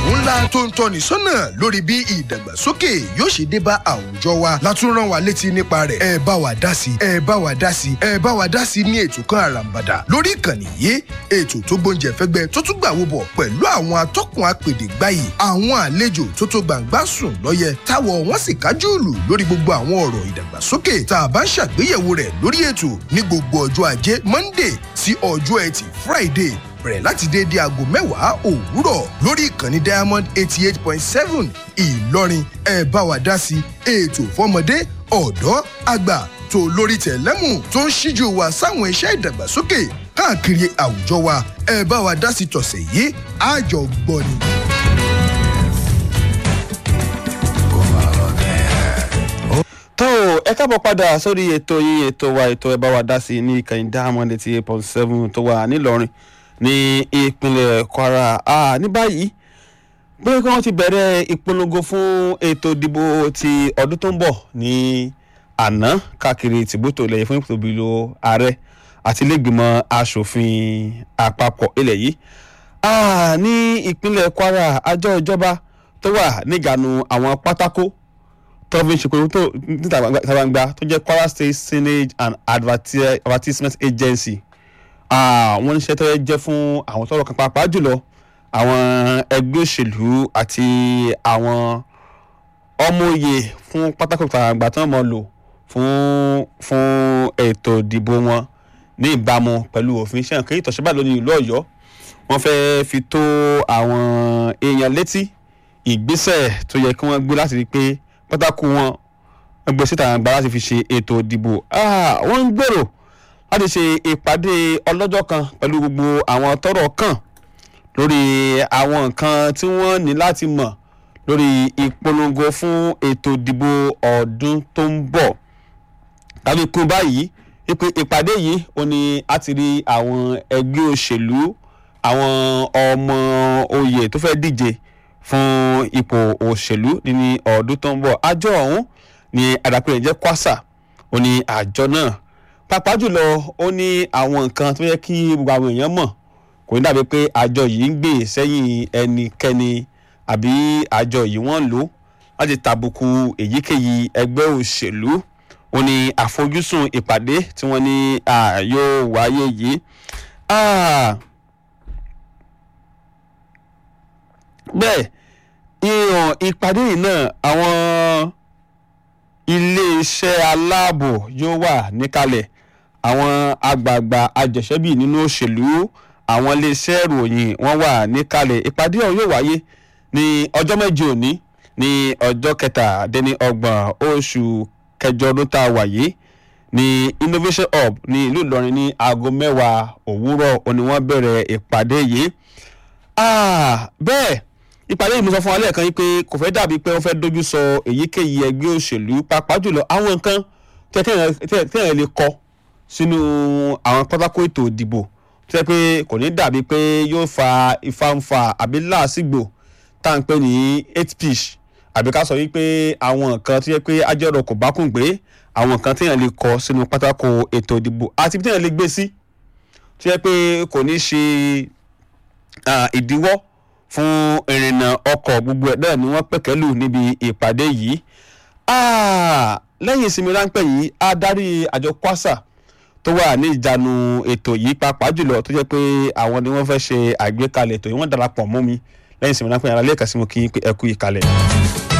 ètò ńlá tó ń tọ́ni sọ́nà lórí bí ìdàgbàsókè yóò ṣe dé bá àwùjọ wa látún rán wa létí nípa rẹ̀ ẹ bá wa dá sí ẹ bá wa dá sí ẹ bá wa dá sí ní ètò kan àràǹbàdà lórí ìkànnì yìí ètò tó gbóúnjẹ fẹ́gbẹ́ tó tún gbàwó bọ̀ pẹ̀lú àwọn atọ́kùn apèdè gbáyì àwọn àlejò tó tó gbàǹgbà sùn lọ́yẹ táwọ̀ wọ́n sì kájú ìlú lórí gbogbo àwọn ọ̀rọ̀ ìdàgbàsókè tá a bá ń ṣàgbéyẹ̀wò rẹ̀ lórí ètò ní gbogbo ọjọ́ ajé monday sí ọjọ́ ẹtì friday bẹ̀rẹ̀ láti déédé aago mẹ́wàá òwúrọ̀ lórí ìkànnì diamond eighty eight point seven ìlọrin ẹ bá wa dá sí ètò fọmọdé ọ̀dọ́ àgbà tó lórí tẹ̀lẹ́mù tó ń ṣíjú wa sáwọn iṣẹ́ ìdàgbàsókè káàkiri àwùjọ wa ẹ bá wa dá sí tọ̀sẹ̀ yìí àjọgbọ́ni. tó ẹ káàbọ̀ padà sórí ètò yín ètò wa ètò ẹ bá wa dá sí ní ìkànnì diamond eighty eight point seven tó wà nílọrin ní ìpínlẹ̀ kwara ah, ní báyìí pé kí wọ́n ti bẹ̀rẹ̀ ìpolongo fún ètò ìdìbò ti ọdún tó ń bọ̀ ní àná káàkiri tìbútò ilẹ̀ yìí fún ìpòtò ìbílò ààrẹ àti ilégbìmọ̀ asòfin àpapọ̀ ilẹ̀ yìí ah, ní ìpínlẹ̀ kwara àjọ ìjọba tó wà nígànú àwọn pátákó tó fi ń ṣe pé tó níta gbangba tó jẹ́ kwara state signage and Adverti- advertisement agency wọ́n níṣẹ́ tó yẹ jẹ́ fún àwọn tọrọ kan pàápàá jùlọ àwọn ẹgbẹ́ òṣèlú àti àwọn ọmọoyè fún pátákó àgbà tí wọ́n mọ̀ lò fún fún ètò ìdìbò wọn ní ìbámu pẹ̀lú òfin iṣẹ́ nǹkan ìtọ̀síbà lónìí ìlú ọ̀yọ́ wọ́n fẹ́ fi tó àwọn èèyàn létí ìgbésẹ̀ tó yẹ kí wọ́n gbé láti rí i pé pátákó wọn ẹgbẹ́ síta àgbà láti fi ṣe ètò ìdìbò wọ́n ń gbèrò láti ṣe ìpàdé ọlọ́jọ́ kan pẹ̀lú gbogbo àwọn tọ́rọ̀ kàn lórí àwọn nǹkan tí wọ́n ní láti mọ̀ lórí ìpolongo fún ètò ìdìbò ọdún tó ń bọ̀ tàbí kún báyìí wípé ìpàdé yìí ó ní a ti rí àwọn ẹgbẹ́ òṣèlú àwọn ọmọ oyè tó fẹ́ díje fún ipò òṣèlú ní ọdún tó ń bọ̀ àjọ ọ̀hún ni àdàpọ̀ rẹ̀ jẹ́ kwasa ó ní àjọ náà pàápàá jùlọ ó ní àwọn nǹkan tó yẹ kí gbogbo àwọn èèyàn mọ̀ kò ní dàbí pé àjọ yìí ń gbè sẹ́yìn ẹnikẹ́ni àbí àjọ yìí wọ́n lò láti tàbùkù èyíkéyìí ẹgbẹ́ òṣèlú ó ní àfojúsùn ìpàdé tí wọ́n ní yóò wáyé yìí. bẹ́ẹ̀ ìhàn ìpàdé yìí náà àwọn iléeṣẹ́ aláàbò yóò wà níkàlẹ̀ àwọn àgbààgbà àjẹsẹ́bì nínú òṣèlú àwọn iléeṣẹ́ ìròyìn wọ́n wà níkàlẹ̀ ìpàdé ọ̀hún yóò wáyé ní ọjọ́ méje òní ní ọjọ́ kẹtàdínní ọgbọ̀n oṣù kẹjọ ọdún tá a wà yìí ní innovation hub ní ìlú ìlọrin ní aago mẹ́wàá òwúrọ̀ òní wọ́n bẹ̀rẹ̀ ìpàdé yìí bẹ́ẹ̀ ìpàdé yìí mo sọ fún wa lẹ́ẹ̀kan yìí pé kò fẹ́ dàbí pé wọ́n fẹ́ dojú sọ èyíkéyìí ẹgbẹ́ òṣèlú pàápàá jùlọ àwọn nǹkan tẹ́yàn lè kọ sínú àwọn pátákó ètò ìdìbò tó yẹ pé kò ní dàbí pé yóò fa ìfàǹfà àbí láàsìgbò tá à ń pè ní eight pitch àbí ká sọ wípé àwọn nǹkan tó yẹ pé ajẹ́rọ̀ kò bá kùn gbé àwọn nǹkan tẹ́yàn lè kọ sínú pátákó ètò ìdìbò àti bí tẹ́yàn lè gbé sí tó yẹ pé kò ní ṣe ìdíwọ́ fún ìrìnnà ọkọ̀ gbogbo ẹ̀ náà ni wọ́n pẹ̀kẹ́lù níbi ìpàdé yìí lẹ́yìn ìsinmi ráńpẹ́ yìí adarí àjọ kwasa tó wà ní ìjánu ètò yìí pàápàá jùlọ tó jẹ́ pé àwọn ni wọ́n fẹ́ ṣe àgbékalẹ̀ ètò yìí wọ́n darapọ̀ mọ́ mi lẹ́yìn ìsinmi ráńpẹ́ yàrá lẹ́ẹ̀kan sí mo kí ẹ kú ìkàlẹ̀.